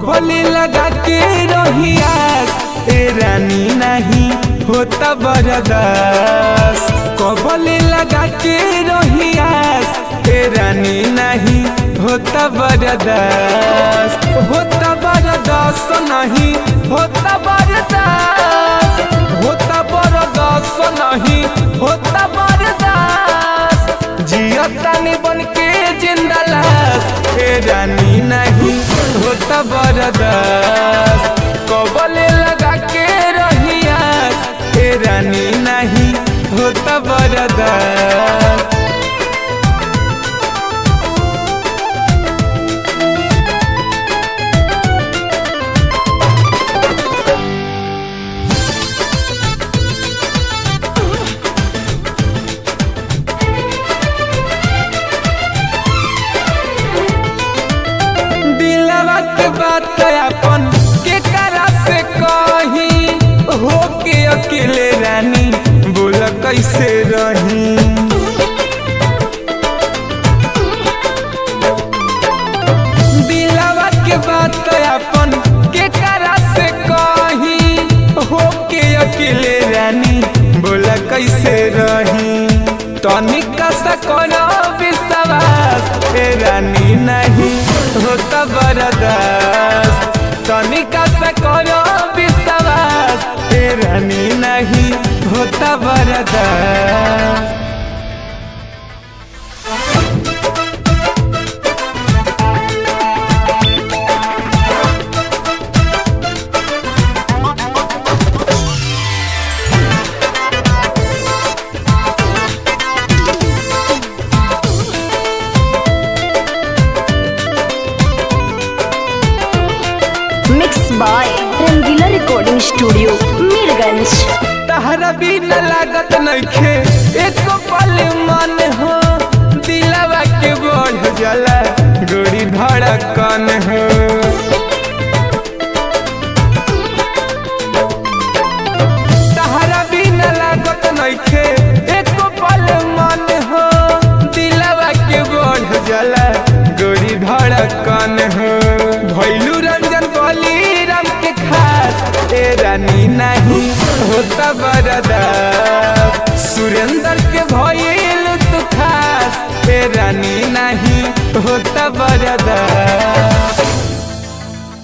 कबली लगा के रहियास ए रानी नहीं होता बरदास कबली लगा के रहियास ए रानी नहीं होता बरदास होता बरदास नहीं होता बरदास होता बरदास नहीं होता बरदास जियतानी बन के जिंदा लाश ए रानी नहीं होता बरदास कबले लगा के रहियास ए रानी नहीं होता बरदास दिलवा के बात अपन के करा से कही हो के अकेले रानी बोल कैसे रही दिलवा के बात अपन के करा से कही हो के अकेले रानी बोल कैसे रही तनिका सा करो विश्वास ए रानी नहीं होता बरदास तनिका सा करो विश्वास ए रानी नहीं होता बरदास mix by Rangila recording studio Mirganj तहरा भी न लागत नइखे एको पल मन हो दिलवा के बढ़ जाला गोरी धड़कन हो तहरा भी न लागत नइखे एको पल मन हो दिलवा के बढ़ जाला गोरी धड़कन हो भैलू रंजन बली राम के खास ए रानी नहीं होता बरदास सुरेंद्र के भइल तू खास ए रानी नहीं होता बरदास